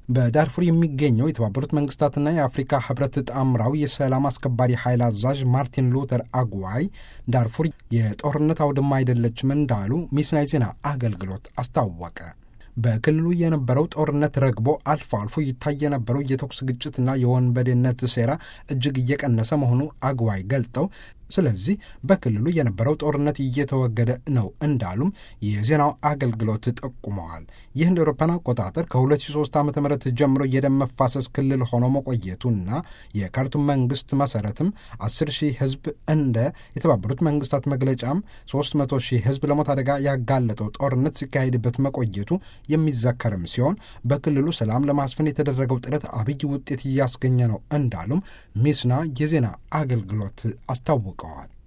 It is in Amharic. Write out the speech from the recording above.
በዳርፉር የሚገኘው የተባበሩት መንግስታትና የአፍሪካ ህብረት ጣምራው የሰላም አስከባሪ ኃይል አዛዥ ማርቲን ሉተር አጉዋይ ዳርፉር የጦርነት አውድማ አይደለችም እንዳሉ ሚስና የዜና አገልግሎት አስታወቀ። በክልሉ የነበረው ጦርነት ረግቦ አልፎ አልፎ ይታይ የነበረው የተኩስ ግጭትና የወንበዴነት ሴራ እጅግ እየቀነሰ መሆኑ አግዋይ ገልጠው ስለዚህ በክልሉ የነበረው ጦርነት እየተወገደ ነው እንዳሉም የዜናው አገልግሎት ጠቁመዋል። ይህ እንደ አውሮፓውያን አቆጣጠር ከ2003 ዓ ም ጀምሮ የደም መፋሰስ ክልል ሆኖ መቆየቱና የካርቱም መንግስት መሰረትም 10 ሺህ ህዝብ እንደ የተባበሩት መንግስታት መግለጫም 300 ሺህ ህዝብ ለሞት አደጋ ያጋለጠው ጦርነት ሲካሄድበት መቆየቱ የሚዘከርም ሲሆን በክልሉ ሰላም ለማስፈን የተደረገው ጥረት አብይ ውጤት እያስገኘ ነው እንዳሉም ሚስና የዜና አገልግሎት አስታውቀዋል።